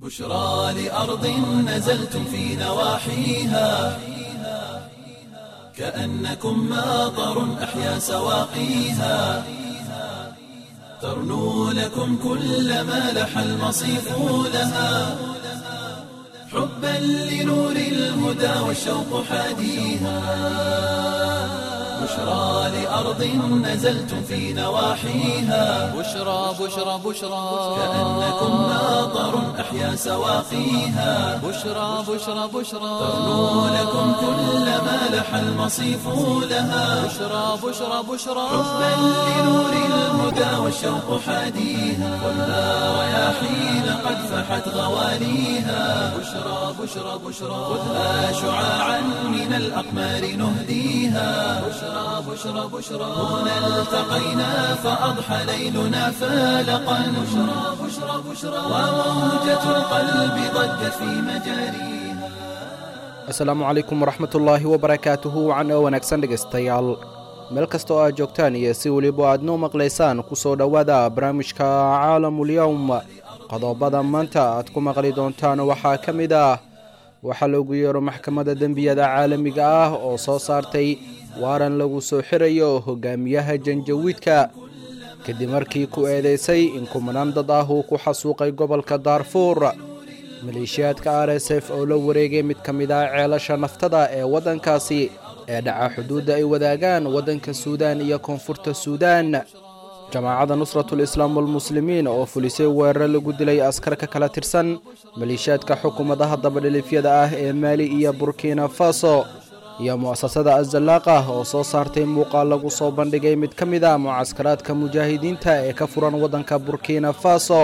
بشرى لأرض نزلتم في نواحيها كأنكم ماطر أحيا سواقيها ترنو لكم كل ما لح المصيف لها حبا لنور الهدى والشوق حاديها بشرى لأرض نزلتم في نواحيها بشرى بشرى بشرى كأنكم ماطر أحيا سواقيها بشرى بشرى بشرى ترنو لكم كل ما لح المصيف لها بشرى بشرى بشرى حبا لنور الهدى والشوق حاديها والنار رياحين قد فحت غواليها بشرى بشرى بشرى خذها شعاعا من الأقمار نهديها بشرى بشرى بشرى هنا التقينا فأضحى ليلنا فالقا بشرى بشرى بشرى وموجة القلب ضجت في مجاريها asalaamu calaykum waraxmatullaahi wabarakaatuhu wacan oo wanaagsan dhegaystayaal meel kasta oo aad joogtaan iyo si weliba aad noo maqlaysaan ku soo dhowaada barnaamijka caalamulyowm qodobada maanta aad ku maqli doontaan waxaa ka mid ah waxaa loogu yeero maxkamadda dembiyada caalamiga ah oo soo saartay waaran lagu soo xirayo hogaamiyaha janjawiidka kadib markii ku eedeysay in kumanaan dad ah uu ku xasuuqay gobolka daarfuur maleeshiyaadka r s f oo la wareegay mid ka mid ah ceelasha naftada ee waddankaasi ee dhaca xuduudda ay wadaagaan waddanka suudaan iyo koonfurta suudaan jamaacadda nusratul islaam walmuslimiin oo fulisay weerar lagu dilay askar ka kala tirsan maleeshiyaadka xukuumadaha dabadhilifyada ah ee maali iyo burkina faso iyo mu'asasada azallaaqa oo soo saartay muuqaal lagu soo bandhigay mid ka mid ah mucaskaraadka mujaahidiinta ee ka furan waddanka burkina faso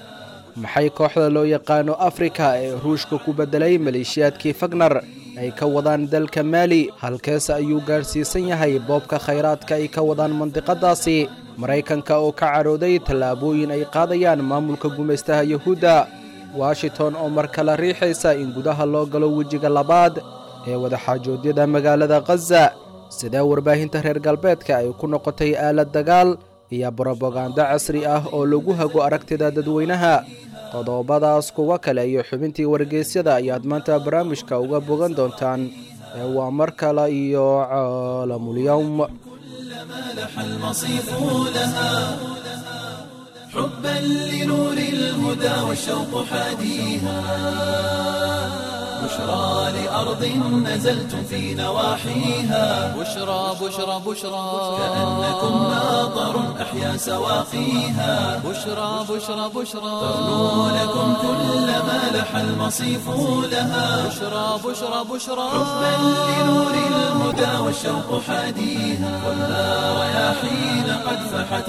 maxay kooxda loo yaqaano afrika ee ruushka ku beddelay maleeshiyaadkii fagnar ay ka wadaan dalka maali halkeese ayuu gaadhsiisan yahay boobka khayraadka ay ka wadaan mandiqadaasi maraykanka oo ka cadhooday tallaabooyin ay qaadayaan maamulka gumaystaha yuhuudda washington oo mar kale riixaysa in gudaha loo galo wejiga labaad ee wadaxaajoodyada magaalada khaza sidee warbaahinta reer galbeedka ay ku noqotay aalad dagaal iyo brobagando casri ah oo lagu hago aragtida dadweynaha qodobadaas kuwa kale iyo xubintii wargeysyada ayaad maanta barnaamijka uga bogan doontaan ee waa mar kale iyo caalamulyowm كلما لح المصيف لها حبا لنور الهدى والشوق حاديها بشرى لأرض نزلتم في نواحيها بشرى بشرى بشرى كأنكم ماطر أحيا سواقيها بشرى بشرى بشرى ترنو لكم كل ما لح المصيف لها بشرى بشرى بشرى حبا لنور الهدى والشوق حاديها والنار رياحين قد فحت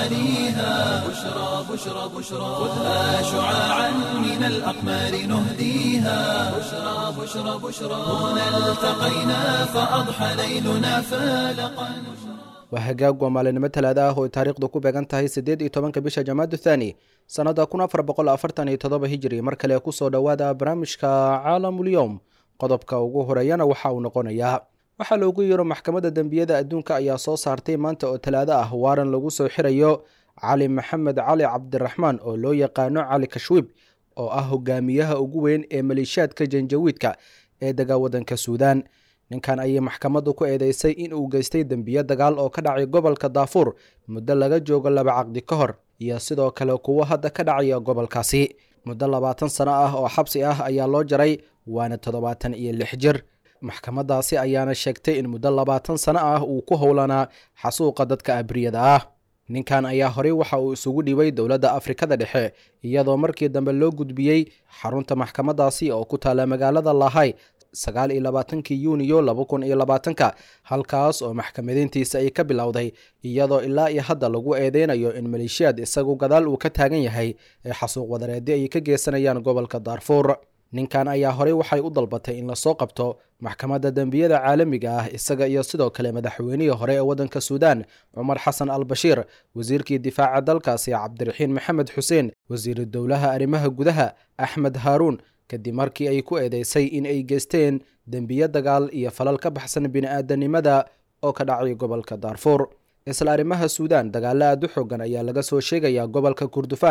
غواليها بشرى بشرى بشرى خذها شعاعا من الأقمار نهديها بشرى بشرى بشرى هنا التقينا فأضحى ليلنا فالقا waa hagaag waa maalinimo talaada ah oo taariikhdu ku beegan tahay siddeed iyo tobanka bisha jamaadu thaani sannadda kun afar boqol afartan iyo toddoba hijiri mar kale kusoo dhowaada barnaamijka caalamulyowm qodobka ugu horeeyana waxa uu noqonayaa waxaa loogu yeero maxkamadda dembiyada adduunka ayaa soo saartay maanta oo talaado ah waaran lagu soo xirayo cali maxamed cali cabdiraxmaan oo loo yaqaano cali kashwiib oo ah hogaamiyaha ugu weyn ee maleeshiyaadka janjawiidka ee dega waddanka suudaan ninkan ayay maxkamaddu ku eedeysay in uu geystay dembiyo dagaal oo ka dhacay gobolka daafuur muddo laga joogo laba caqdi ka hor iyo sidoo kale kuwo hadda ka dhacaya gobolkaasi muddo labaatan sano ah oo xabsi ah ayaa loo jaray waana toddobaatan iyo lix jir maxkamaddaasi ayaana sheegtay in muddo labaatan sano ah uu ku howlanaa xasuuqa dadka abriyada ah ninkan ayaa horey waxa uu isugu dhibay dowladda afrikada dhexe iyadoo markii dambe loo gudbiyey xarunta maxkamaddaasi oo ku taala magaalada lahay sagaal iyo labaatankii yuuniyo laba kun iyo labaatanka halkaas oo maxkamadiintiisa ay ka bilowday iyadoo ilaa iyo hadda lagu eedeynayo in maleeshiyaad isagu gadaal uu ka taagan yahay ee xasuuq wadareedi ay ka geysanayaan gobolka daarfuur ninkan ayaa horey waxay u dalbatay in lasoo qabto maxkamadda dembiyada caalamiga ah isaga iyo sidoo kale madaxweynihii hore ee waddanka suudaan cumar xasan al bashiir wasiirkii difaaca dalkaasi cabdiraxiin maxamed xuseen wasiiru dowlaha arrimaha gudaha axmed haaruun kadib markii ay ku eedeysay in ay geysteen dembiyo dagaal iyo falal ka baxsan bini'aadanimada oo ka dhacay gobolka daarfuur isla arrimaha suudaan dagaalo aad u xoogan ayaa laga soo sheegayaa gobolka kurdufaan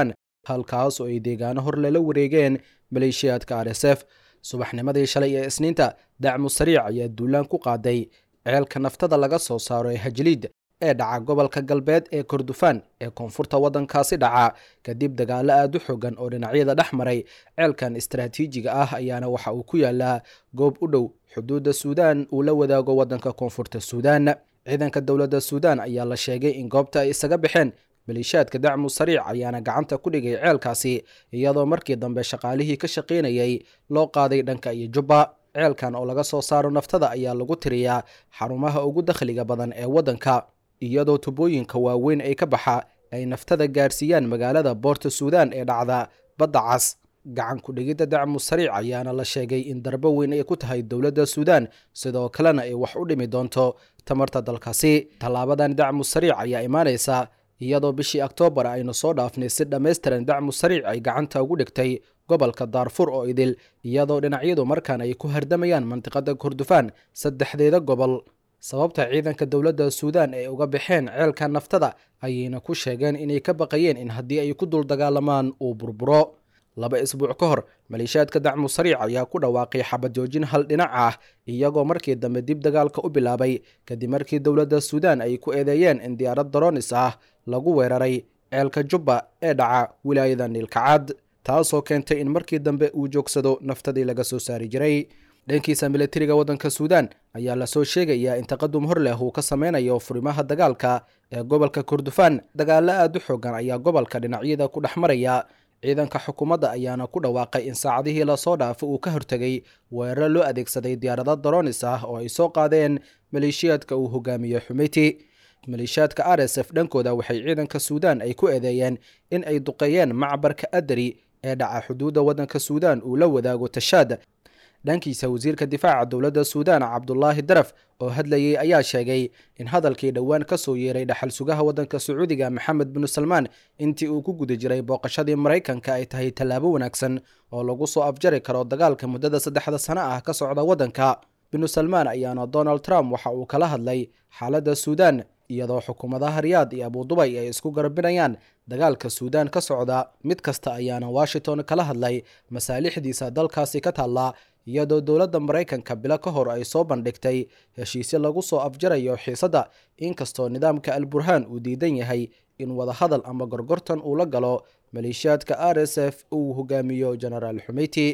halkaas oo ay deegaano hor lala wareegeen maleeshiyaadka r s f subaxnimadii shalay ee isniinta dacmu sariic ayaa duulaan ku qaaday ceelka naftada laga soo saaro ee hajliid ee dhaca gobolka galbeed ee kordofaan ee koonfurta waddankaasi dhaca kadib dagaalo aad u xogan oo dhinacyada dhex maray ceelkan istaraatiijiga ah ayaana waxa uu ku yaalaa goob u dhow xuduudda suudaan uu la wadaago waddanka koonfurta suudaan ciidanka dowladda suudaan ayaa la sheegay in goobta ay isaga baxeen maleeshiyaadka dacmu sariic ayaana gacanta ku dhigay ceelkaasi iyadoo markii dambe shaqaalihii ka shaqaynayay loo qaaday dhanka iyo jubba ceelkan oo laga soo saaro naftada ayaa lagu tiriyaa xarumaha ugu dakhliga badan ee waddanka iyadoo tubooyinka waaweyn ay ka baxa ay naftada gaarsiiyaan magaalada boorta suudaan ee dhacda badda cas gacan ku-dhigidda dacmu sariic ayaana la sheegay in darbo weyn ay ku tahay dowladda suudaan sidoo kalena ay wax u dhimi doonto tamarta dalkaasi tallaabadan dacmu sariic ayaa imaanaysa iyadoo bishii oktoobar aynu soo dhaafnay si dhammaystiran dacmu sariic ay gacanta ugu dhigtay gobolka daarfur oo idil iyadoo dhinacyadu markaan ay ku hardamayaan mantiqada kordofaan saddexdeeda gobol sababta ciidanka dowladda suudaan ay uga baxeen ceelka naftada ayayna ku sheegeen inay ka baqayeen in haddii ay ku dul dagaalamaan uu burburo laba isbuuc ka hor maleeshiyaadka dacmu sariic ayaa ku dhawaaqay xabad joojin hal dhinac ah iyagoo markii dambe dib dagaalka u bilaabay kadib markii dowladda suudaan ay ku eedeeyeen in diyaarad daroonis ah lagu weeraray ceelka jubba ee dhaca wilaayada niilkacad taasoo keentay in markii dambe uu joogsado naftadii laga soo saari jiray dhankiisa militariga waddanka suudaan ayaa lasoo sheegayaa in taqadum hor leh uu ka sameynayo furimaha dagaalka ee gobolka kordofaan dagaalo aad u xoogan ayaa gobolka dhinacyada ku dhex maraya ciidanka xukuumadda ayaana ku dhawaaqay in saacadihii lasoo dhaafo uu ka hortegay weeraro loo adeegsaday diyaarado daroonis ah oo ay soo qaadeen maleeshiyaadka uu hogaamiyo xumeyti maleeshiyaadka r s f dhankooda waxay ciidanka suudaan ay ku eedeeyeen in ay duqeeyeen macbarka adari ee dhaca xuduudda waddanka suudaan uu la wadaago tashaad dhankiisa wasiirka difaaca dowladda suudaan cabdulaahi daraf oo hadlayay ayaa sheegay in hadalkii dhowaan ka soo yeeray dhaxal sugaha waddanka sacuudiga maxamed binu salmaan intii uu ku guda jiray booqashadii maraykanka ay tahay tallaabo wanaagsan oo lagu soo afjari karo dagaalka muddada saddexda sano ah ka socda waddanka binu salmaan ayaana donald trump waxa uu kala hadlay xaaladda suudaan iyadoo xukuumadaha riyaad iyo abudubay ay isku garbinayaan dagaalka suudaan ka socda mid kasta ayaana washington kala hadlay masaalixdiisa dalkaasi ka taalla iyadoo dowladda maraykanka bilo ka hor ay soo bandhigtay heshiisyo lagu soo afjarayo xiisadda inkastoo nidaamka al burhaan uu diidan yahay in wadahadal ama gorgortan uu la galo maleeshiyaadka r s f uu hogaamiyo genaraal xumeyti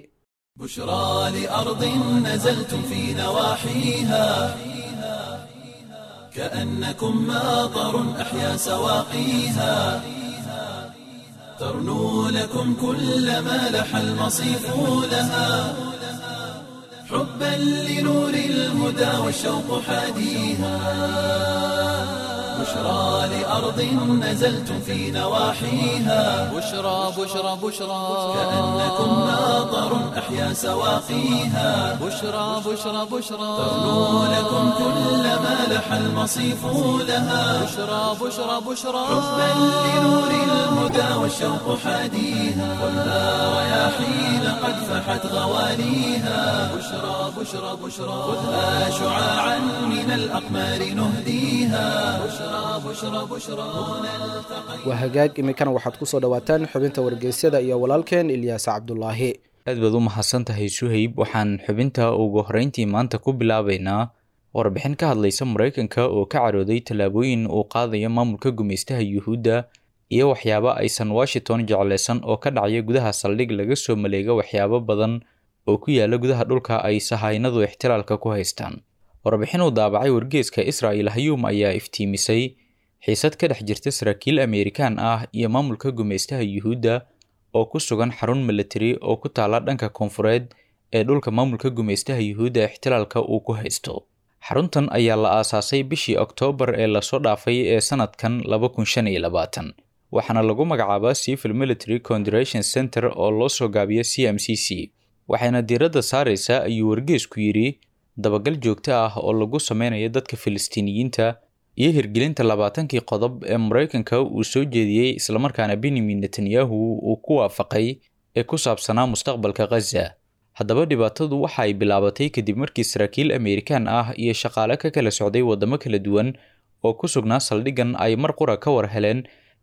بشرى لأرض نزلتم في نواحيها كأنكم ماطر أحيا سواقيها ترنو لكم كل ما لح المصيف لها حبا لنور الهدى والشوق حاديها بشرى لأرض نزلتم في نواحيها بشرى بشرى بشرى كأنكم ماطر أحيا سواقيها بشرى بشرى بشرى ترنو لكم كل ما لح المصيف لها بشرى بشرى بشرى حبا لنور الهدى والشوق حاديها خذها رياحين قد فحت غواليها بشرى بشرى بشرى خذها شعاعا من الأقمار نهديها بشرى بشرى بشرى هنا التقينا waa hagaag iminkana waxaad ku soo dhowaataan xubinta wargeysyada iyo walaalkeen ilyaas cabdulaahi aad baad u mahadsan tahay suhayb waxaan xubinta ugu horreyntii maanta ku bilaabaynaa warbixin ka hadlaysa maraykanka oo ka carooday tallaabooyin uu qaadayo maamulka gumaystaha yuhuudda iyo waxyaabo aysan washington jeclaysan oo ka dhacaya gudaha saldhig laga soo maleega waxyaabo badan oo ku yaala gudaha dhulka ay sahaynadu ixtilaalka ku haystaan warbixin uu daabacay wargeeska israa'il hayuum ayaa iftiimisay xiisad ka dhex jirta saraakiil ameerikaan ah iyo maamulka gumaystaha yuhuudda oo ku sugan xarun militari oo ku taala dhanka koonfureed ee dhulka maamulka gumaystaha yuhuudda ixtilaalka uu ku haysto xaruntan ayaa la aasaasay bishii oktoobar ee lasoo dhaafay ee sanadkan laba kun shan iyo labaatan waxaana lagu magacaabaa civil military conderation center oo loo soo gaabiyo c m c c waxayna diiradda saaraysaa ayuu wargeesku yidhi dabagal joogto ah oo lagu sameynayo dadka filistiiniyiinta iyo hirgelinta labaatankii qodob ee maraykanka uu soo jeediyey islamarkaana benyamin netanyahu uu ku waafaqay ee ku saabsanaa mustaqbalka khaza haddaba dhibaatadu waxa ay bilaabatay kadib markii saraakiil ameerikaan ah iyo shaqaale ka kala socday waddamo kala duwan oo ku sugnaa saldhiggan ay mar qura ka war heleen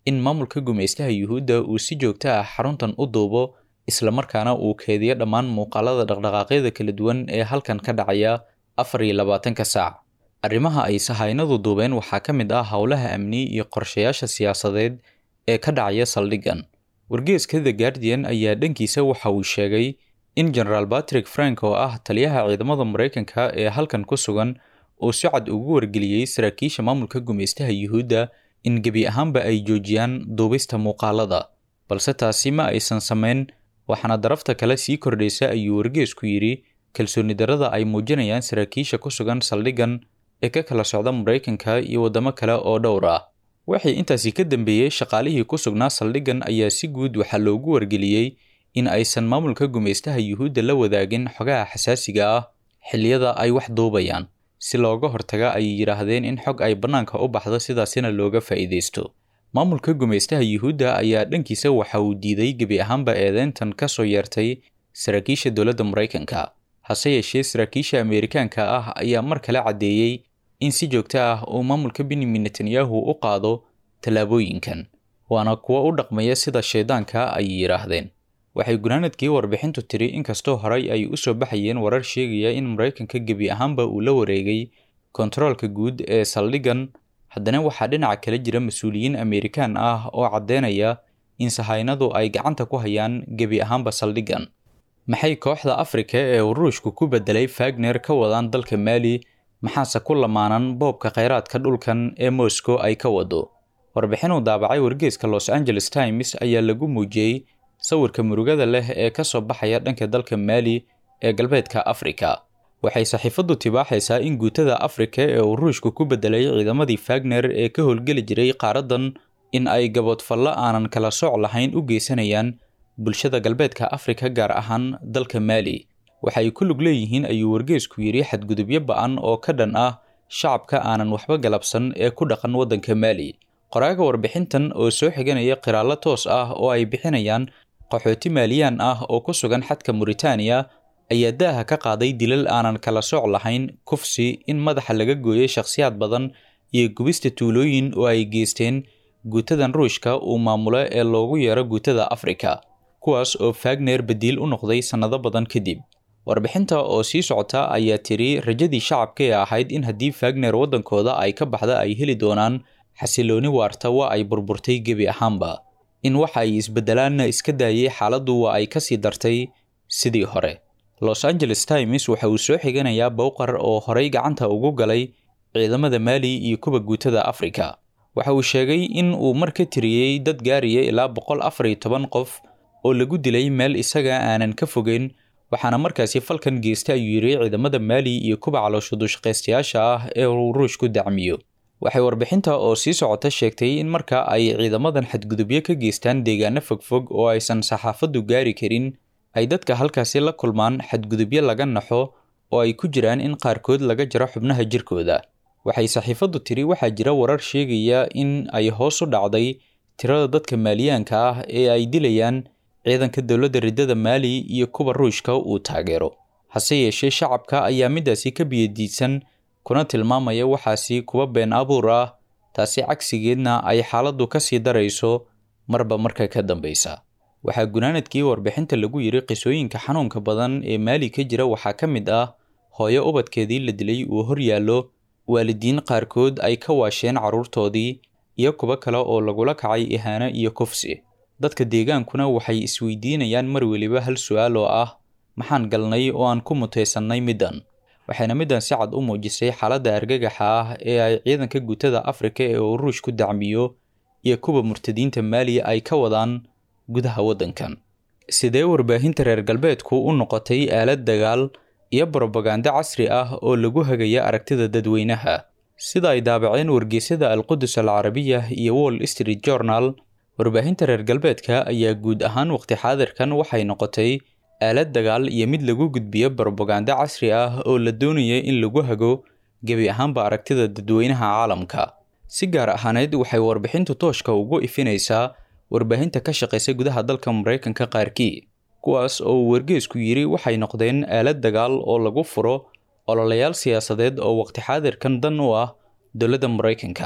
in maamulka gumaystaha yuhuudda uu si joogto ah xaruntan u duubo islamarkaana uu keediyo dhammaan muuqaalada dhaqdhaqaaqyada kala duwan ee halkan ka dhacaya afar iyo labaatanka saac arrimaha ay sahaynadu duubeen waxaa ka mid ah howlaha amni iyo qorshayaasha siyaasadeed ee ka dhacaya saldhiggan wargeeska the guardian ayaa dhankiisa waxa uu sheegay in generaal patrick frank oo ah taliyaha ciidamada maraykanka ee halkan ku sugan uu si cad ugu wargeliyey saraakiisha maamulka gumaystaha yuhuudda in gebi ahaanba ay joojiyaan duubista muuqaalada balse taasi ma aysan samayn waxaana darafta kale sii kordhaysa ayuu wargeesku yidhi kalsooni darrada ay muujinayaan saraakiisha ku sugan saldhiggan ee ka kala socda maraykanka iyo waddamo kale oo dhowr ah waxay intaasi ka dambeeyey shaqaalihii ku sugnaa saldhiggan ayaa si guud waxaa loogu wargeliyey in aysan maamulka gumaystaha yuhuudda la wadaagin xogaha xasaasiga ah xilliyada ay wax duubayaan si looga hortaga ay yidhaahdeen in xog ay bannaanka u baxdo sidaasina looga faa'iidaysto maamulka gumaystaha yuhuudda ayaa dhankiisa waxa uu diiday gebi ahaanba eedeyntan ka soo yeertay saraakiisha dowladda maraykanka hase yeeshee saraakiisha ameerikaanka ah ayaa mar kale caddeeyey in si joogto ah uu maamulka benyamin netanyahu u qaado tallaabooyinkan waana kuwo u dhaqmaya sida shaydaanka ay yidhaahdeen waxay gunaanadkii warbixintu tiri inkastoo horey ay u soo baxayeen warar sheegaya in maraykanka gebi ahaanba uu la wareegay kontaroolka guud ee saldhiggan haddana waxaa dhinaca kale jira mas-uuliyiin ameerikaan ah oo caddeynaya in sahaynadu ay gacanta ku hayaan gebi ahaanba saldhiggan maxay kooxda afrika ee uu ruushku ku bedelay fagner ka wadaan dalka maali maxaase ku lamaanan boobka kheyraadka dhulkan ee moscow ay ka wado warbixin uu daabacay wargeeska los angeles times ayaa lagu muujiyey sawirka murugada leh ee ka soo baxaya dhanka dalka maali ee galbeedka afrika waxay saxiifaddu tibaaxaysaa in guutada afrika ee uu ruushku ku bedelay ciidamadii fagner ee ka howlgeli jiray qaaraddan in ay gaboodfallo aanan kala sooc lahayn u geysanayaan bulshada galbeedka afrika gaar ahaan dalka maali waxay ku lug leeyihiin ayuu wargeesku yidhi xadgudubyo ba-an oo ka dhan ah shacabka aanan waxba galabsan ee ku dhaqan waddanka maali qoraaga warbixintan oo soo xiganaya qiraallo toos ah oo ay bixinayaan qaxooti maaliyaan ah oo ku sugan xadka muritaaniya ayaa daaha ka qaaday dilal aanan kala sooc lahayn kufsi in madaxa laga gooyay shakhsiyaad badan iyo gubista tuulooyin oo ay geysteen guutadan ruushka uu maamulo ee loogu yeero guutada afrika kuwaas oo fagner badiil u noqday sannado badan kadib warbixinta oo sii socota ayaa tiri rajadii shacabka ee ahayd in haddii fagner waddankooda ay ka baxda ay heli doonaan xasilooni waarta waa ay burburtay gebi ahaanba in waxa ay isbedelaanna iska daayay xaaladdu waa ay ka sii dartay sidii hore los angeles times waxa uu soo xiganayaa bowqar oo horey gacanta ugu galay ciidamada maali iyo kuwa guutada afrika waxa uu sheegay in uu mar ka tiriyey dad gaaraya ilaa boqol afar iyo toban qof oo lagu dilay meel isaga aanan ka fogeyn waxaana markaasi falkan geysta ayuu yidhi ciidamada maali iyo kuwa calooshudushaqaystayaasha ah ee uu ruushku dacmiyo waxay warbixinta oo sii socota sheegtay in marka ay ciidamadan xadgudubyo ka geystaan deegaano fogfog oo aysan saxaafaddu gaari karin ay dadka halkaasi la kulmaan xadgudubyo laga naxo oo ay ku jiraan in qaarkood laga jaro xubnaha jirkooda waxay saxiifaddu tiri waxaa jira warar sheegaya in ay hoos u dhacday tirada dadka maaliyaanka ah ee ay dilayaan ciidanka dowladda riddada maali iyo kuwa ruushka uu taageero hase yeeshee shacabka ayaa midaasi ka biyadiidsan kuna tilmaamaya waxaasi kuwa been abuur ah taasi cagsigeedna ay xaaladdu ka sii darayso marba marka ka dambeysa waxaa gunaanadkii warbixinta lagu yidhi qisooyinka xanuunka badan ee maali ka jira waxaa ka mid ah hooyo ubadkeedii la dilay uu hor yaallo waalidiin qaarkood ay ka waasheen carruurtoodii iyo kuwo kale oo lagula kacay ihaano iyo kufsi dadka deegaankuna waxay isweydiinayaan mar weliba hal su-aal oo ah maxaan galnay oo aan ku mutaysannay middan waxayna middan si cad u muujisay xaaladda argagaxa ah ee ay ciidanka guutada afrika ee uu ruush ku dacmiyo iyo kuwa murtadiinta maali ay ka wadaan gudaha waddankan sidee warbaahinta reer galbeedku u noqotay aalad dagaal iyo brobagando casri ah oo lagu hagaya aragtida dadweynaha sida ay daabaceen wargeysyada alqudus alcarabiya iyo wall street journal warbaahinta reer galbeedka ayaa guud ahaan waqti xaadirkan waxay noqotay aalad dagaal iyo mid lagu gudbiyo brobagando casri ah oo la doonaya in lagu hago gebi ahaanba aragtida dadweynaha caalamka si gaar ahaaneed waxay warbixintu tooshka ugu ifinaysaa warbaahinta ka shaqaysa gudaha dalka maraykanka qaarkii kuwaas oo uu wargeesku yidhi waxay noqdeen aalad dagaal oo lagu furo ololayaal siyaasadeed oo waqti xaadirkan dan u ah dowladda maraykanka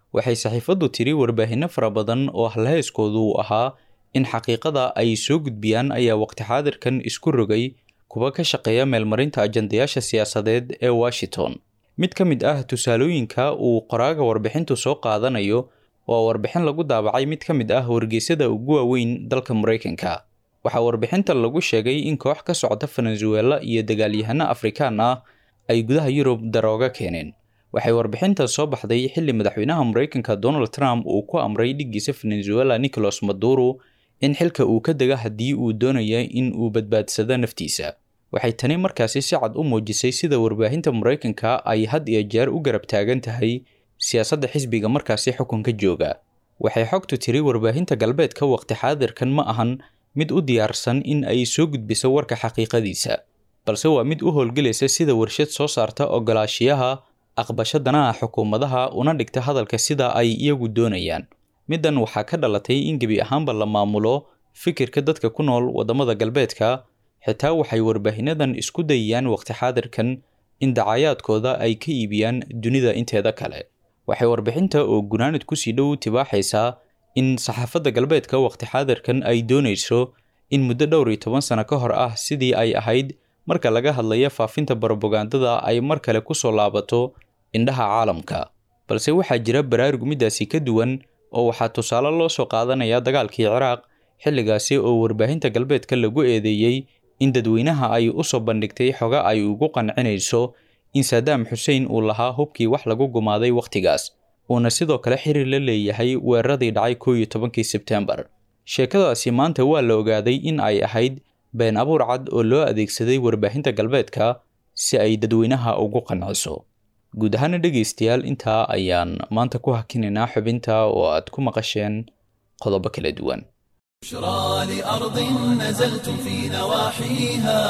waxay saxiifaddu tiri warbaahinno fara badan oo halheyskoodu uu ahaa in xaqiiqada ay soo gudbiyaan ayaa waqti xaadirkan isku rogay kuwa ka shaqeeya meelmarinta ajandayaasha siyaasadeed ee washington mid ka mid ah tusaalooyinka uu qoraaga warbixintu soo qaadanayo waa warbixin lagu daabacay mid ka mid ah wargeysyada ugu waaweyn dalka maraykanka waxaa warbixinta lagu sheegay in koox ka socda venezuela iyo dagaalyahano afrikaan ah ay gudaha yurub darooga keeneen waxay warbixintan soo baxday xilli madaxweynaha maraykanka donald trump uu ku amray dhiggiisa venezuela nicolas maduro in xilka uu ka dega haddii uu doonaya in uu badbaadsado naftiisa waxay tani markaasi si cad u muujisay sida warbaahinta maraykanka ay had iyo jeer u garab taagan tahay siyaasadda xisbiga markaasi xukunka jooga waxay xogtu tiri warbaahinta galbeedka waqti xaadirkan ma ahan mid u diyaarsan in ay soo gudbiso warka xaqiiqadiisa balse waa mid u howlgelaysa sida warshad soo saarta ogolaashiyaha aqbasho danaha xukuumadaha una dhigta hadalka sida ay iyagu doonayaan middan waxaa ka dhalatay in gebi ahaanba la maamulo fikirka dadka ku nool waddamada galbeedka xitaa waxay warbaahinnadan isku dayayaan waqti xaadirkan in dacayaadkooda ay ka iibiyaan dunida inteeda kale waxay warbixinta oo gunaanad kusii dhow tibaaxaysaa in saxaafadda galbeedka waqti xaadirkan ay doonayso in muddo dhowr iyo toban sano ka hor ah sidii ay ahayd marka laga hadlaya faafinta barobagandada ay mar kale kusoo laabato indhaha caalamka balse waxaa jira baraarug middaasi ka duwan oo waxaa tusaale loo soo qaadanayaa dagaalkii ciraaq xilligaasi oo warbaahinta galbeedka lagu eedeeyey in dadweynaha ay u soo bandhigtay xoga ay ugu qancinayso in saadaam xuseen uu lahaa hubkii wax lagu gumaaday wakhtigaas uuna sidoo kale xiriir la leeyahay weeraradii dhacay koo iyo tobankii sebtembar sheekadaasi maanta waa la ogaaday in ay ahayd been abuur cad oo loo adeegsaday warbaahinta galbeedka si ay dadweynaha ugu qanciso guud ahaana dhegaystayaal intaa ayaan maanta ku hakinaynaa xubinta oo aad ku maqasheen qodobo kala duwan بشرى لأرض نزلتم في نواحيها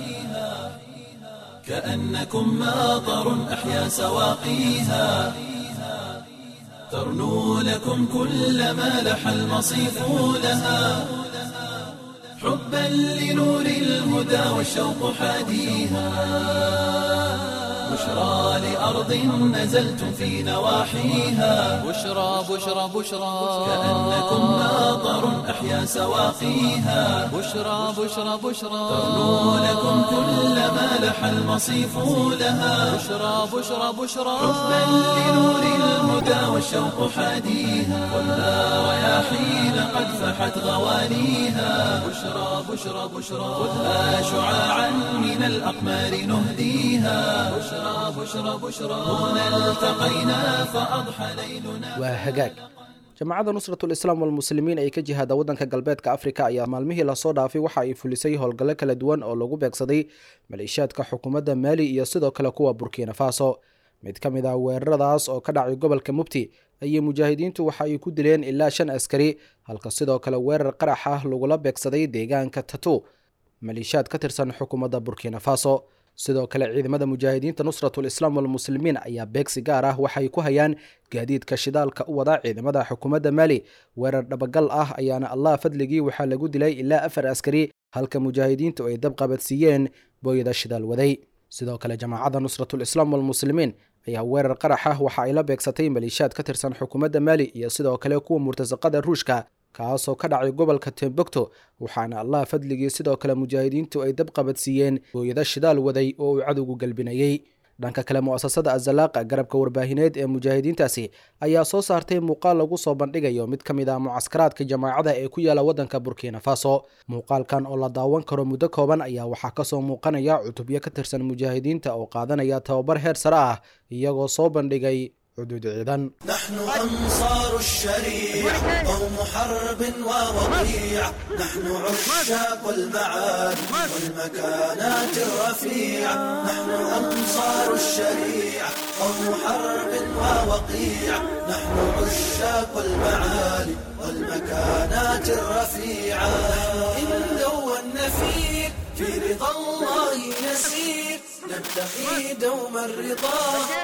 كأنكم ماطر أحيا سواقيها ترنو لكم كل ما لح المصيف لها حبا لنور الهدى والشوق حاديها بشرى لأرض نزلتم في نواحيها بشرى بشرى بشرى كأنكم ماطر أحيا سواقيها بشرى بشرى بشرى ترنو لكم كل ما لح المصيف لها بشرى بشرى بشرى حبا لنور الهدى والشوق حاديها خذها رياحين قد فحت غوانيها بشرى بشرى بشرى خذها شعاعا من الأقمار نهديها بشرى بشرى بشرى هنا التقينا فأضحى ليلنا waa hagaag jamacadda nusratul islaam walmuslimiin ee ka jihaada waddanka galbeedka afrika ayaa maalmihii lasoo dhaafay waxa ay fulisay howlgallo kala duwan oo lagu beegsaday maleeshiyaadka xukuumadda maali iyo sidoo kale kuwa burkina faso mid ka mid ah weeraradaas oo ka dhacay gobolka mubti ayay mujaahidiintu waxa ay ku dileen ilaa shan askari halka sidoo kale weerar qarax ah lagula beegsaday deegaanka tatu maleeshiyaad ka tirsan xukuumadda burkina faso sidoo kale ciidamada mujaahidiinta nusratul islaam walmuslimiin ayaa beegsi gaar ah waxay ku hayaan gaadiidka shidaalka u wada ciidamada xukuumadda maali weerar dhabagal ah ayaana allah fadligii waxaa lagu dilay ilaa afar askari halka mujaahidiintu ay dab qabadsiiyeen booyada shidaal waday sidoo kale jamaacadda nusratul islaam walmuslimiin ayaa weerar qarax ah waxa ay la beegsatay maleeshiyaad ka tirsan xukuumadda maali iyo sidoo kale kuwa murtasaqada ruushka kaasoo ka dhacay gobolka tembogto waxaana allah fadligii sidoo kale mujaahidiintu ay dab qabadsiiyeen booyado shidaal waday oo uu cadowgu galbinayey dhanka kale mu'asasada azalaaqa garabka warbaahineed ee mujaahidiintaasi ayaa soo saartay muuqaal lagu soo bandhigayo mid ka mid ah mucaskaraadka jamaacada ee ku yaala waddanka burkina faso muuqaalkan oo la daawan karo muddo kooban ayaa waxaa kasoo muuqanaya cutubyo ka tirsan mujaahidiinta oo qaadanaya tababar heer sare ah iyagoo soo bandhigay xuduud ciidan نحن أنصار الشريعة قوم حرب ووقيع نحن عشاق المعاد والمكانات الرفيعة نحن أنصار الشريعة قوم حرب ووقيع نحن عشاق المعالي والمكانات الرفيعة إن دون فيك في رضا الله نسير نبتغي دوم الرضا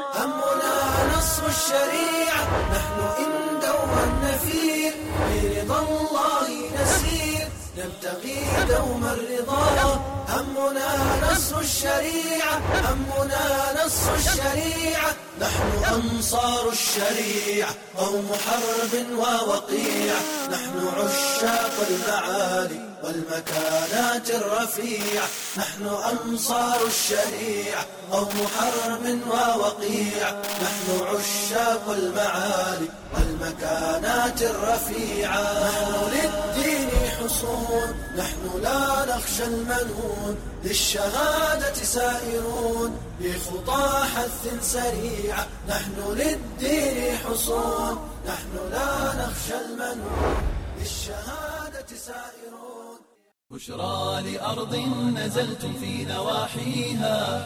همنا نصر الشريعة نحن إن دون فيك في رضا الله نسير نبتغي دوم الرضا همنا نصر الشريعة همنا نص الشريعة نحن أنصار الشريعة قوم حرب ووقيعة نحن عشاق المعالي والمكانات الرفيعة نحن أنصار الشريعة قوم حرب ووقيعة نحن عشاق المعالي والمكانات الرفيعة نحن للدين حصون نحن لا نخشى المنون للشهادة سائرون بخطى حث سريعة نحن للدين حصون نحن لا نخشى المنون للشهادة سائرون بشرى لأرض نزلتم في نواحيها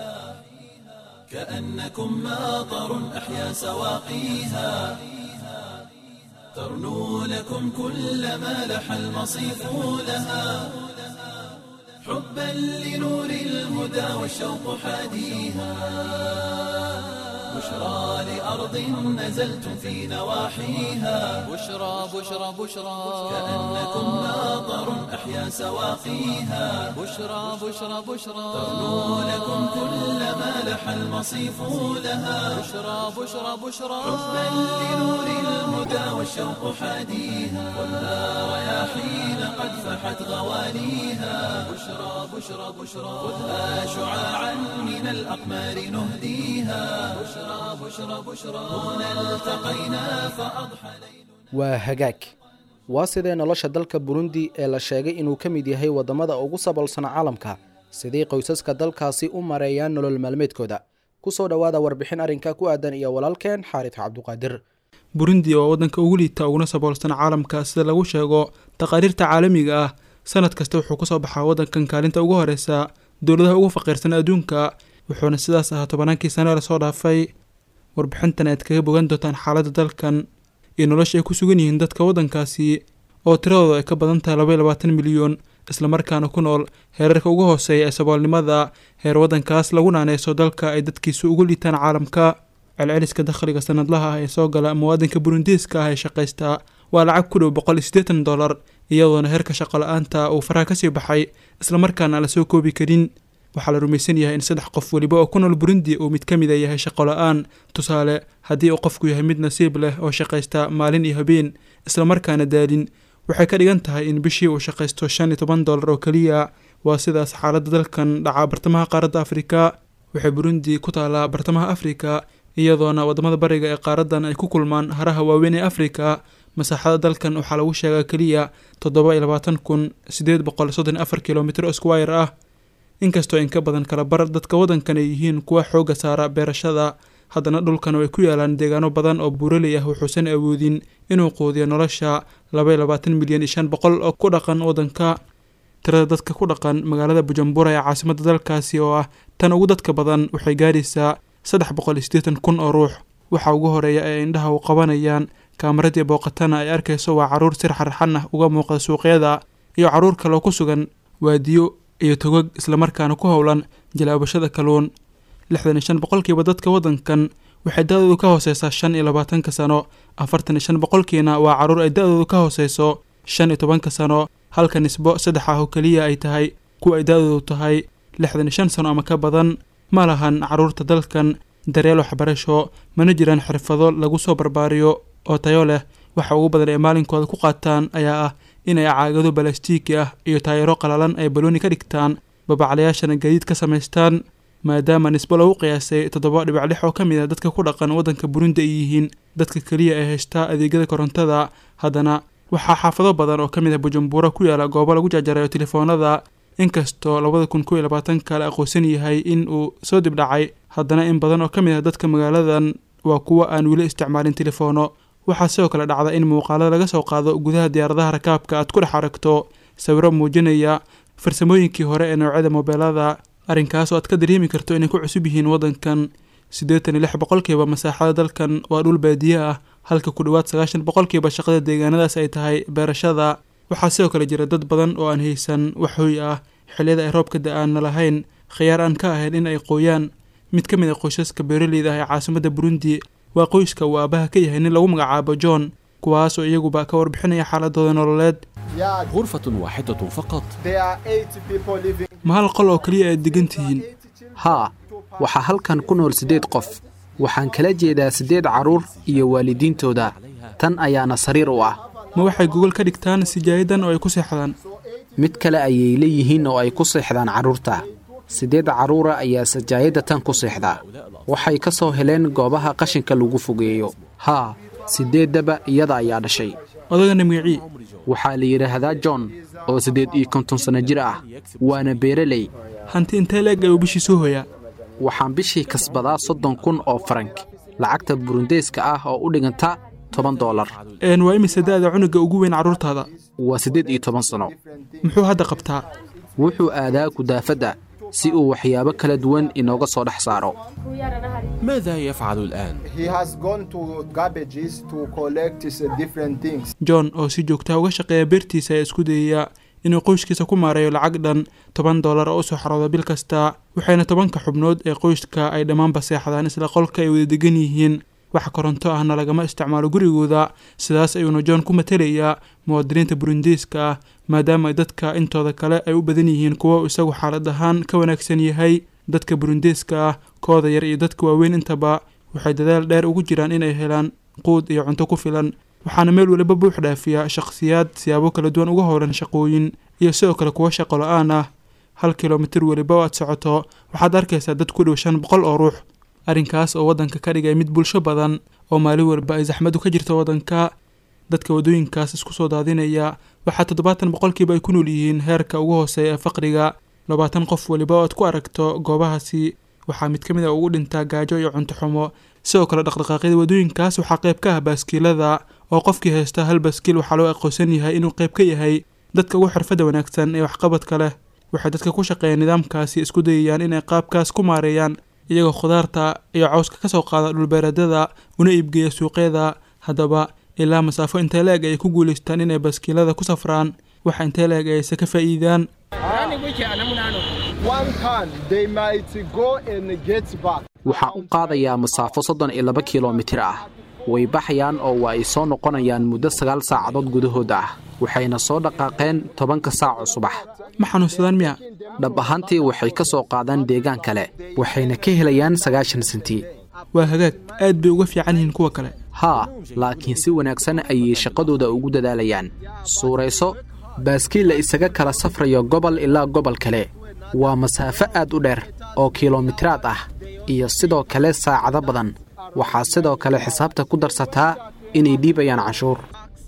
كأنكم ماطر أحيا سواقيها ترنو لكم كل ما لح المصيف لها حبا لنور الهدى والشوق حاديها بشرى لأرض نزلتم في نواحيها بشرى بشرى بشرى كأنكم ماطر أحيا سواقيها بشرى بشرى بشرى ترنو لكم كل ما لح المصيف لها بشرى بشرى بشرى حبا لنور الهدى والشوق حاديها والنار رياحين قد فحت غواليها بشرى بشرى بشرى خذها شعاعا من الأقمار نهديها بشرى بشرى بشرى هنا التقينا فأضحى ليل waa hagaag waa sidee nolosha dalka burundi ee la sheegay inuu ka mid yahay waddamada ugu saboolsan caalamka sidii qoysaska dalkaasi u mareeyaan nolol maalmeedkooda ku soo dhowaada warbixin arrinka ku aadan iyo walaalkeen xaarid cabduqaadir burundi waa waddanka ugu liita uguna saboolsan caalamka sida lagu sheego taqaariirta caalamiga ah sanad kasta wuxuu kasoo baxaa waddankan kaalinta ugu horeysa dowladaha ugu faqiirsan adduunka wuxuuna sidaas ahaa tobannaankii sane lasoo dhaafay warbixintan aad kaga bogan doontaan xaaladda dalkan iyo nolosha ay ku sugan yihiin dadka waddankaasi oo tiradooda ay ka badan tahay laba iyo labaatan milyan islamarkaana ku nool heerarka ugu hooseeya ee saboolnimada heer waddankaas lagu naaneyso dalka ay dadkiisu ugu liitaan caalamka celceliska dakhliga sanadlaha ah ee soo gala muwaadinka burundiiska ah ee shaqaysta waa lacag ku dhow boqol iyo siddeetan dollar iyadoona heerka shaqo la-aanta uu faraha kasii baxay islamarkaana aan la soo koobi karin waxaa la rumaysan yahay in saddex qof weliba oo ku nool burundi uu mid ka mid a yahay shaqo la-aan tusaale haddii uu qofku yahay mid nasiib leh oo shaqaysta maalin iyo habeen islamarkaana daalin waxay ka dhigan tahay in bishii uu shaqaysto shan iyo toban dollar oo keliya waa sidaas xaaladda dalkan dhacaa bartamaha qaaradda afrika waxay burundi ku taalaa bartamaha afrika iyadoona waddamada bariga ee qaaraddan ay ku kulmaan haraha waaweyn ee afrika masaaxada dalkan waxaa lagu sheegaa keliya toddoba iyo labaatan kun sideed boqol soddon iyo afar kilomitr oo squire ah inkastoo in ka badan kala bar dadka waddankan ay yihiin kuwa xoogga saara beerashada haddana dhulkan ay ku yaalaan deegaano badan oo buuraley ah wuxuusan awoodin inuu quudiyo nolosha laba iyo labaatan milyan iyo shan boqol oo ku dhaqan waddanka tirada dadka ku dhaqan magaalada bujumbura ee caasimadda dalkaasi oo ah tan ugu dadka badan waxay gaaraysaa saddex boqol iyo siddeetan kun oo ruux waxa ugu horeeya ee indhaha u qabanayaan kaamaradiii booqatana ay arkayso waa carruur sir xarxan ah uga muuqda suuqyada iyo carruur kaloo ku sugan waadiyo iyo togog islamarkaana ku howlan jalaabashada kaluun lixdan iyo shan boqolkiiba dadka waddankan waxay da-doodu ka hooseysaa shan iyo labaatanka sano afartan iyo shan boqolkiina waa carruur ay da-doodu ka hooseyso shan iyo tobanka sano halka nisbo saddex ah oo keliya ay tahay kuwa ay da-doodu tahay lixdan iyo shan sano ama ka badan ma lahan carruurta dalkan daryeel waxbarasho mana jiraan xirfado lagu soo barbaariyo oo tayo leh waxa ugu badan ee maalinkooda ku qaataan ayaa ah inay caagado balastiiki ah iyo taayaro qalalan ay balooni ka dhigtaan babaclayaashana gadiid ka samaystaan maadaama nisbo lagu qiyaasay toddoba dhibac lix oo ka mid ah dadka ku dhaqan waddanka burundi ay yihiin dadka keliya ee haystaa adeegyada korontada haddana waxaa xaafado badan oo ka mid ah bujumbura ku yaala goobo lagu jarjarayo telefoonada inkastoo labada kun kow iyo labaatanka la aqoonsan yahay in uu soo dibdhacay haddana in badan oo ka mid ah dadka magaaladan waa kuwa aan weli isticmaalin telefoono waxaa sidoo kale dhacda in muuqaalada laga soo qaado gudaha diyaaradaha rakaabka aad ku dhex aragto sawiro muujinaya farsamooyinkii hore ee noocyada moobeelada arrinkaas oo aad ka dareemi karto inay ku cusub yihiin waddankan siddeetan iyo lix boqolkiiba masaaxada dalkan waa dhul baadiye ah halka ku dhowaad sagaashan boqolkiiba shaqada deegaanadaas ay tahay beerashada waxaa sidoo kale jira dad badan oo aan haysan wax hooy ah xilliyada ay roobka da-aanna lahayn khiyaar aan ka ahayn in ay qooyaan mid ka mid a qoysaska beeraleyda ah ee caasimadda burundi waa qoyska uu aabaha ka yahay nin lagu magacaabo john kuwaas oo iyaguba ka warbixinaya xaaladooda nololeed غرفة واحدة فقط ma hal qol oo keliya aad degan tihiin haa waxaa halkan ku nool siddeed qof waxaan kala jeedaa siddeed carruur iyo waalidiintooda tan ayaana sariir u ah ma waxay gogol ka dhigtaan sijaayadan oo ay ku seexdaan mid kale ayay leeyihiin oo ay ku seexdaan carruurta siddeed carruura ayaa sajaayadda tan ku seexda waxay ka soo heleen goobaha qashinka lagu fogeeyo haa siddeeddaba iyada ayaa dhashay odagana magacii waxaa la yidhaahdaa john oo siddeed iyo konton sanno jir ah waana beereley hanti intee leeg ayuu bishii soo hoyaa waxaan bishii kasbadaa soddon kun oo farank lacagta burundeeska ah oo u dhiganta toban doolar een waa imise da'da cunuga ugu weyn carruurtaada waa siddeed iyo toban sanno muxuu hadda qabtaa wuxuu aadaa kudaafadda si uu waxyaabo kala duwan inooga soo dhex saaro ماذا يفعل الآن؟ He has gone to garbages to collect his, uh, different things. john oo si joogtaa uga shaqeeya beertiisa ayaa isku dayaya inuu qoyskiisa ku maareeyo lacag dhan toban dollar oo u soo xarooda bil kasta waxayna tobanka xubnood ee qoyska ay dhammaanba seexdaan isla qolka ay wada degan yihiin wax koronto ahna lagama isticmaalo gurigooda sidaas ayuuna john ku matelayaa muwaadiniinta burundiiska ah maadaama dadka intooda kale ay u badan yihiin kuwo isagu xaalad ahaan ka wanaagsan yahay dadka burundiiska ah kooda yar iyo dadka waaweyn intaba waxay dadaal dheer ugu jiraan inay helaan quud iyo cunto ku filan waxaana meel waliba buux dhaafiya shakhsiyaad siyaabo kala duwan uga howlan shaqooyin iyo sidoo kale kuwo shaqo la-aan ah hal kilomitir weliba oo aad socoto waxaad arkaysaa dad ku dhow shan boqol oo ruux arrinkaas oo waddanka ka dhigay mid bulsho badan oo maalin walba ay saxmadu ka jirto waddanka dadka waddooyinkaas isku soo daadinaya waxaa toddobaatan boqolkiiba ay ku nool yihiin heerka ugu hooseeya ee faqriga labaatan qof weliba oo aad ku aragto goobahaasi waxaa mid ka mid a ugu dhintaa gaajo iyo cunto xumo sidoo kale dhaqdhaqaaqyada waddooyinkaas waxaa qayb ka ah baaskiilada oo qofkii haysta hal baaskiil waxaa loo aqoonsan yahay inuu qayb ka yahay dadka ugu xirfadda wanaagsan ee waxqabadka leh waxay dadka ku shaqeeya nidaamkaasi isku dayayaan inay qaabkaas ku maareeyaan iyagoo khudaarta iyo cawska ka soo qaada dhulbeeradada una iibgeeya suuqyada haddaba ilaa masaafo intee la-eg ayay ku guulaystaan inay baaskiilada ku safraan waxa intee la-eg ayayse ka faa'iidaan One time they might go and get back. waxaan u qaadayaa masaafo soddon iyo laba kilomitir ah way baxayaan oo waa ay soo noqonayaan muddo sagaal saacadood gudahood ah waxayna soo dhaqaaqeen tobanka saaco subax ma xanuunsadaan miya dhab ahaantii waxay ka soo qaadaan deegaan kale waxayna ka helayaan sagaashan senti waa hagaag aad bay uga fiican yihiin kuwa kale haa laakiin si wanaagsan ayay shaqadooda ugu dadaalayaan suurayso baaskiil la isaga kala safrayo gobol ilaa gobol kale waa masaafo aad u dheer oo kilomitiraad ah iyo sidoo kale saacado badan waxaa sidoo kale xisaabta ku darsataa inay dhiibayaan canshuur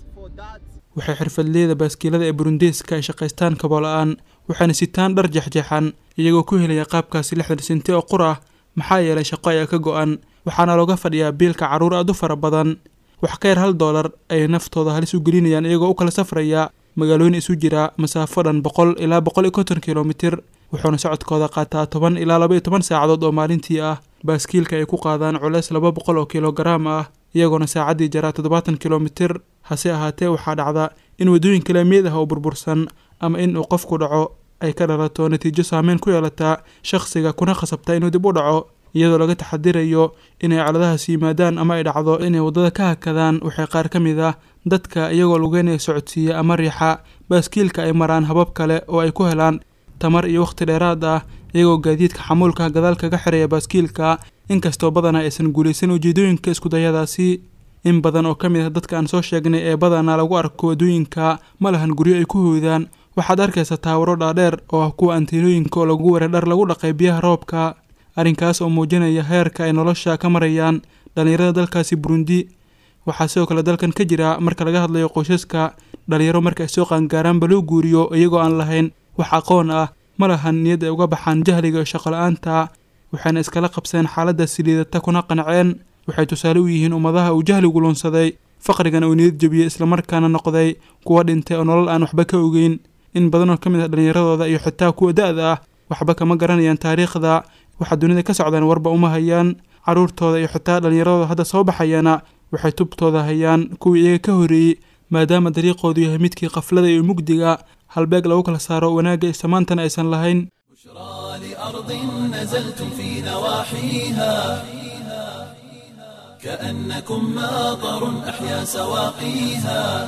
waxay xirfadleyda baaskiilada ee burundeeska ay shaqaystaan kaboola-aan waxayna sitaan dhar jexjeexan iyagoo ku helaya qaabkaasi lixdan senti oo qur ah maxaa yeelay shaqo ayaa ka go-an waxaana looga fadhiyaa biilka carruur aad u fara badan wax ka yar hal doolar ayay naftooda halis u gelinayaan iyagoo u kala safraya magaalooyin isu jira masaafo dhan boqol ilaa boqol iyo konton kilomitir wuxuuna socodkooda qaataa toban ilaa laba iyo toban saacadood oo maalintii ah baaskiilka ay ku qaadaan culeys laba boqol oo kilogaraam ah iyagoona saacaddii jaraa toddobaatan kilomitir hase ahaatee waxaa dhacda in waddooyinka laamiyad ah oo burbursan ama in uu qofku dhaco ay ka dhalato natiijo saameyn ku yeelataa shakhsiga kuna khasabta inuu dib u dhaco iyadoo laga taxadirayo inay caladahaas yimaadaan ama ay dhacdo inay waddada ka hakadaan waxay qaar ka mid ah dadka iyagoo lugeynaya socodsiiya ama riixa baaskiilka ay maraan habab kale oo ay ku helaan tamar iyo wakhti dheeraad ah iyagoo gaadiidka xamuulka gadaal kaga xiraya baaskiilka inkastoo badanaa aysan guulaysan ujeedooyinka iskudayadaasi in badan oo ka mid ah dadka aan soo sheegnay ee badanaa lagu arko waddooyinka ma lahan guryo ay ku hoydaan waxaad arkaysa taawaro dhaadheer oo ah kuwa anteenooyinka oo lagu waray dhar lagu dhaqay biyaha roobka arrinkaas oo muujinaya heerka ay nolosha ka marayaan dhallinyarada dalkaasi burundi waxaa sidoo kale dalkan ka jira marka laga hadlayo qoysaska dhalinyaro marka ay soo qaangaaraanba loo guuriyo iyagoo aan lahayn wax aqoon ah ma lahan niyad ay uga baxaan jahliga iyo shaqo-la-aanta waxayna iskala qabseen xaaladda siliidata kuna qanceen waxay tusaale u yihiin ummadaha uu jahligu lunsaday faqrigan uu niyad jebiyey islamarkaana noqday kuwa dhintay oo nolol aan waxba ka ogeyn in badanoo ka mid ah dhallinyaradooda iyo xitaa kuwa da-da ah waxba kama garanayaan taariikhda waxaa dunida ka socdaan warba uma hayaan carruurtooda iyo xitaa dhallinyaradooda hadda soo baxayana waxay tubtooda hayaan kuwii iyaga ka horreeyey maadaama dariiqoodu yahay midkii qaflada iyo mugdiga halbeeg lagu kala saaro wanaagga iyo samaantana aysan lahayn بشرى لأرض نزلتم في نواحيها كأنكم ماطر أحيا سواقيها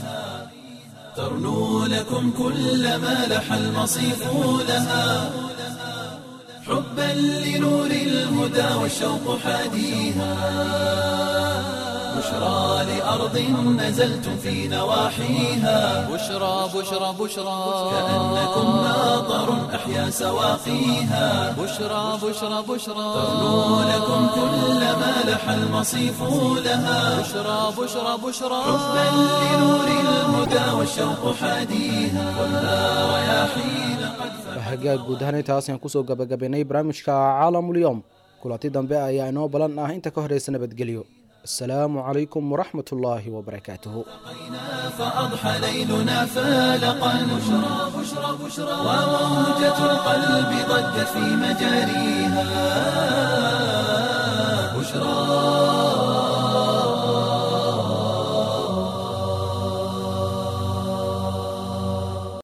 ترنو لكم كل ما لح المصيف لها حبا لنور الهدى والشوق حاديها بشرى لأرض نزلتم في نواحيها بشرى بشرى بشرى كأنكم ماطر أحيا سواقيها بشرى بشرى بشرى ترنو لكم كل ما لح المصيف لها بشرى بشرى بشرى حبا لنور الهدى والشوق حاديها والنار رياحين قد hagaag guud ahaan intaas ayaan kusoo gabagabaynay barnaamijka caalamulyoom kulanti dambe ayaa inoo balan ah inta ka horeysa nabadgelyo asalaamu calaykum waraxmat ullaahi wabarakaatuhu فأضحى ليلنا فالقا بشرى بشرى بشرى وموجة القلب ضجت في مجاريها بشرى